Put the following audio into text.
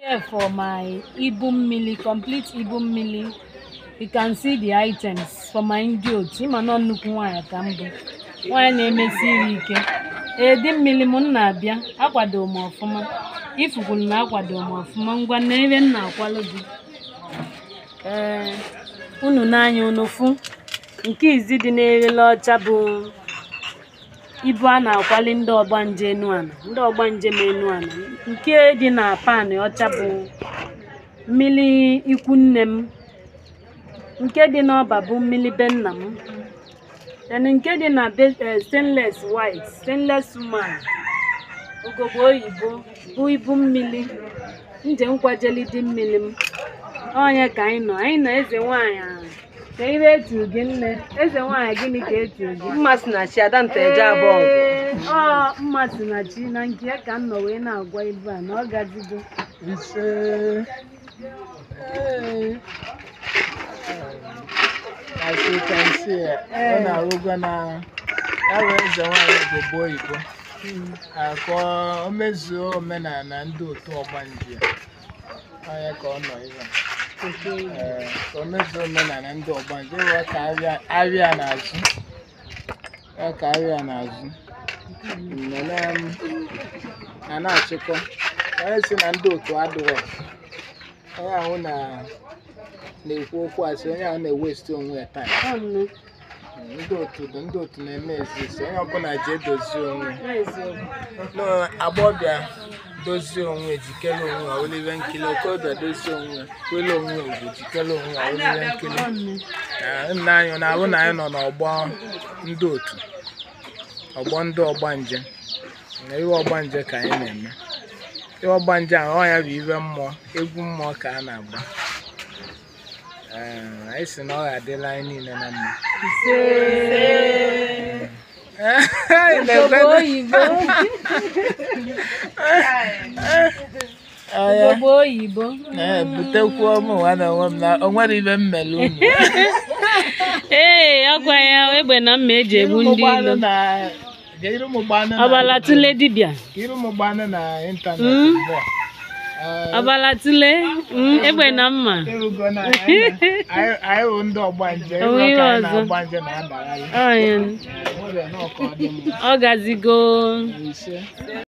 Here for my ibu mmili, complete ibu mmili. You can see the items for my ndị otu. Ịma nọ nnukwu nwaanyị ka m bụ. Nwaanyị na-emesi iri ike. Edi mmili m na-abịa. Akwado m ọfụma. Ifukwulu na akwado m ọfụma. Ngwa na ebe m na-akwalụ gị. Ee, unu n'anya unu fụ. Nke izi dị n'erele ọcha bụ ibu a na-akwali ndị ọgbanje enu ana ndị ọgbanje ma enu ana nke dị na panị ọcha bụ mmiri ikwu nne m nke dị n'ọba bụ mmiri be nna m then nke dị na be- eh, stainless white stainless woman ugogbe oyibo bụ ibu mmiri nje nkwajeli dị mmiri m onye ka anyị nọ anyị nọ eze nwaanyị ahụ ka ibe eturu gị nne eze nwaanyị gịnị ka eturu gị mma si na chi ada nta eje abụọ ọgụ Ee, ọ mmasị na chi na nke ya ka m nọ wee na-agwa ibu a na ọ gazigo ise Ee. as you can see ọ na-arụgo na ya wee eze nwaanyị obodo oyibo akọ o mezuo omenala ndị otu ọgbanje onye ka ọ nọ ebe a. Ee, ka o mezuo omenala ndị ọgbanje ịwa ka arịa arịa n'azụ ya ka arịa n'azụ nnene m a na-achịkọ onye si na ndị otu adịrọ onye ahụ na na-ekwu okwu asị onye ahụ na-ewesti onwe ya taa Ọ nne, ndị otu dị ndị otu na-eme ezisi onye ọbụla ji edozi onwe n'eziokwu. n'agbọbịa dozie onwe jikere onwe ya olive nkili okorobịa dozie onwe ya kwele onwe ya ugwu jikere onwe ya olive nkili Ọ nne. Na nna anyị na-ahụ na anyị nọ n'ọgbọ ndị otu ọgbọ ndị ọgbanje na iwe ọgbanje ka anyị na-eme iwe ọgbanje ahụ ọ ya bụ iwe mmụọ egwu mmụọ ka a na-agba Ee, anyị si na ọ ga-adịla anyị niile na mma Ise. Anyị Ugogbe na-ekwe- oyibo. Ee, Ugogbe oyibo. ee, butekwu ụmụ nwa na onwe m na o nwere ibe m mere unu Ee, ọkwa ya egbe na mma eji egbu ndị ilo. Iru m gbanụ na Ọbala tụle dibịa. iru m gbanụ na ịntanetị Mm. ugbu a. Ee, Ọbala tụle mm, egbe na mma. Erugo na anyị na- anyị anyị wụ ndị ọgbanje O nwere ịrụ ka anyị ọzọ. na-agbanje na-adagharị Ọ ya, Ee, nwere nnọọ ka ọ dị mma. ọ gazigo. Ise